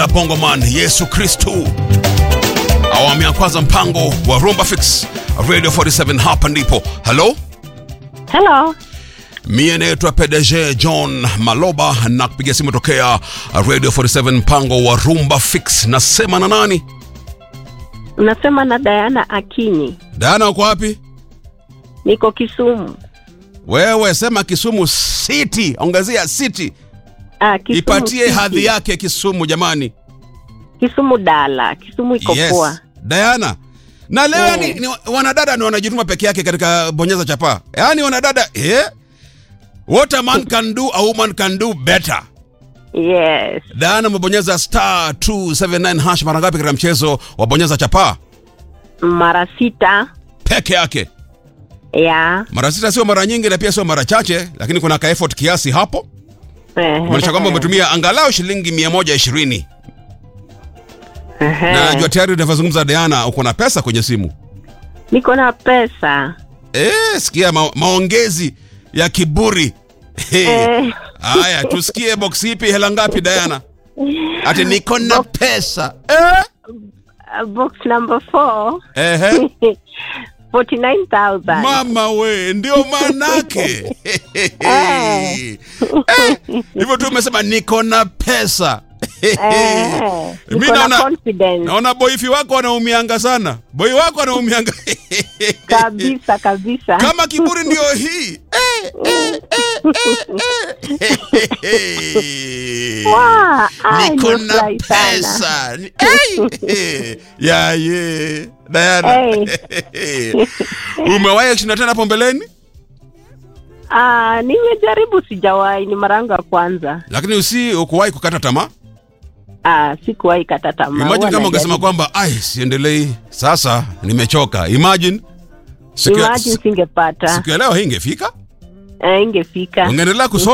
bongoman yesu kristu awamu ya kwanza mpango wa rumba fix radio 47 hapa ndipo halo Hello. mie naitwa pdg john maloba na kupiga simu tokea radio 47 mpango wa rumba fix nasema na nani Unasema na Diana Akinyi. dana uko wapi Niko Kisumu. wewe sema kisumu city ongezea city Ah, Kisumu ipatie City. hadhi yake kisumu jamani Kisumu Dala. Kisumu iko poa. Diana. Na leo Mm. yani ni wanadada ni wanajituma peke yake katika bonyeza chapa. Yaani wanadada eh What a man can do a woman can do better. Yes. Diana umebonyeza star 279 hash mara ngapi katika mchezo wa bonyeza chapa? Mara sita. Peke yake. Ya. Mara sita sio mara nyingi na pia sio mara chache, lakini kuna ka effort kiasi hapo. Eh, Maanisha kwamba umetumia angalau shilingi 120. eh, Na najua tayari unavyozungumza Diana uko na pesa kwenye simu. Niko na pesa. Eh, sikia ma maongezi ya kiburi. Hey. Eh, Haya, tusikie box ipi hela ngapi Diana? Ati niko na pesa. Eh? uh, box number four. Ehe. 49,000. Mama we, ndio manake. Eh, Hivyo tu umesema niko na pesa. Eh, Mimi niko na naona confidence. naona boifi wako anaumianga sana. Boi wako anaumianga. Kabisa kabisa. Kama kiburi ndio hii. Eh, eh, eh, eh, eh. Wow, ai, niko na nimefurahi sana. pesa Ni- Hey! ya ye Diana Hey. umewahi kushinda tena hapo mbeleni Ah, nimejaribu sijawahi, ni mara yangu ya kwanza. lakini usi ukuwahi kukata tamaa Ah, sikuwahi kata tamaa. imagine Huwa kama ungesema najaribu. kwamba ai siendelei sasa nimechoka imagine siku ya- Imagine singepata. siku ya leo hii ingefika Eh, ingefika. ungeendelea kusoma